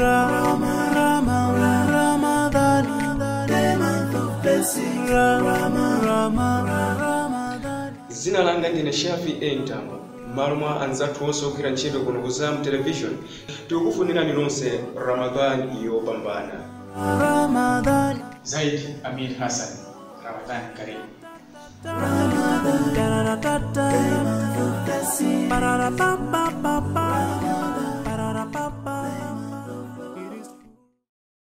zina langa ndine shafi entambo m'malo mwa anzathu onse ogwira ntchito kuno ku zam television tikukufunirani nonse ramadhani yopambana zaidi amir hassan ramadhan karimu Ba-da-da-da-da. Ba-da-da-ba-ba-ba-ba.